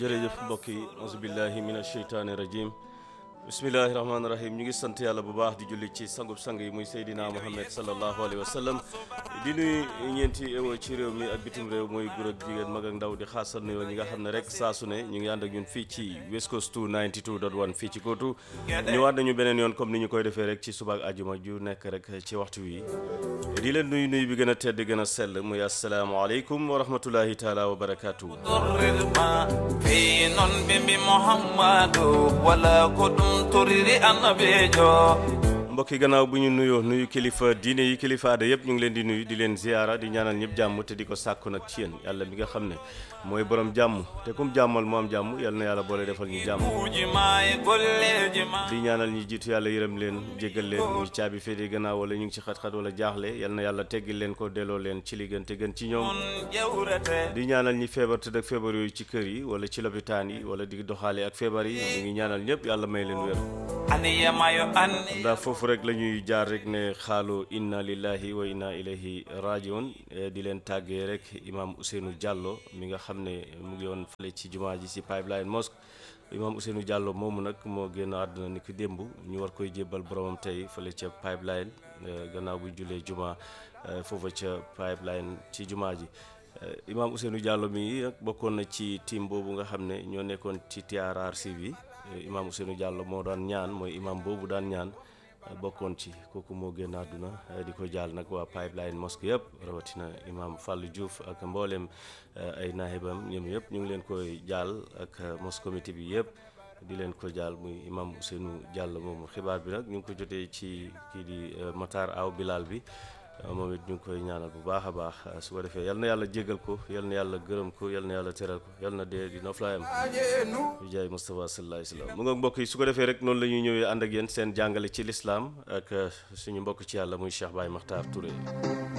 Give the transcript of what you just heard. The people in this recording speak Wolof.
jërëjëf mbokk yi auzubillahi min asheytaani rajim bismillahi rahmaani rahim ñu ngi sant yàlla bu baax di julli ci sangub sang yi muy Seydina Muhammad sallallahu alayhi wa sallam di nuyu ñeenti ewo ci réew mi ak bitim réew mooy góor ak jigéen mag ak ndaw di xaasal nuyoo ñi nga xam ne rek saa su ne ñu ngi ànd ak ñun fii ci West Coast 92.1 fii ci Kootu ñëwaat nañu beneen yoon comme ni ñu koy defee rek ci suba ak ajuma ju nekk rek ci waxtu wi di leen nuyu nuyu bi gën a tedd gën a sell muy asalaamaaleykum wa rahmatullahi taala wa barakaatu. ma fi non bimbi muhammadu wala ko ɗum toriri annabijo mbokki gannaaw bu ñu nuyoo nuyu kilifa diine yi kilifa aada yëpp ñu ngi leen di nuyu di leen ziyaara di ñaanal ñëpp jàmm te di ko sàkku nag ci yéen yàlla mi nga xam ne mooy borom jàmm te kum jàmmal mu am jàmm yal na yàlla boole defal ñu jàmm uji ma e golleji ma di ñaanal ñi jiitu yàlla yërëm leen jéggal leen ñu caabi féete gannaaw wala ñu ngi ci xat-xat wala jaaxle yal na yàlla teggil leen ko delloo leen ci li gën te gën ci ñoom on ƴewrete di ñaanal ñi feebar tëdd ak feebar yooyu ci kër yi wala ci lopitaan yi wala di doxaale ak feebar yi ñu ngi ñaanal ñëpp yàlla may leen wér aniyamayo anni ndax foofu rek la ñuy jaar rek ne xaalu inna lillahi wa inna ilayhi rajiun di leen tàggee rek imam Ousseynou Diallo mi nga xam ne mu ngi woon fële ci jumaa ji ci Pipeline Mosque imam Ousseynou Diallo moomu nag moo génn àdduna ni ki démb ñu war koy jébbal boromam tey fële ca Pipeline gannaaw bu julee jumaa foofa ca Pipeline ci jumaa ji imam Ousseynou Diallo mi nag bokkoon na ci team boobu nga xam ne ñoo nekkoon ci TRRC bi imam Ousseynou Diallo moo daan ñaan mooy imam boobu daan ñaan bokkoon ci kooku moo génn àdduna di ko jaal nag waa Pipeline Mosque yëpp rawatina imam Fallou Diouf ak mboolem ay naahibam ñoom yëpp ñu ngi leen koy jaal ak mosque comité bi yëpp di leen ko jaal muy imam Ousseynou Diallo moomu xibaar bi nag ñu ngi ko jotee ci kii di Matar Aw Bilal bi moom it ñu ngi koy ñaanal bu baax a baax su ko defee yal na yàlla jégal ko yal na yàlla gërëm ko yal na yàlla teral ko yal na dee di noflaayam bi jaay Moustapha sallallahu alayhi wa sallam mu nga mbokk yi su ko defee rek noonu la ñuy ñëwee ànd ak yéen seen jàngale ci lislaam ak suñu mbokk ci yàlla muy Cheikh Baye Makhtar Touré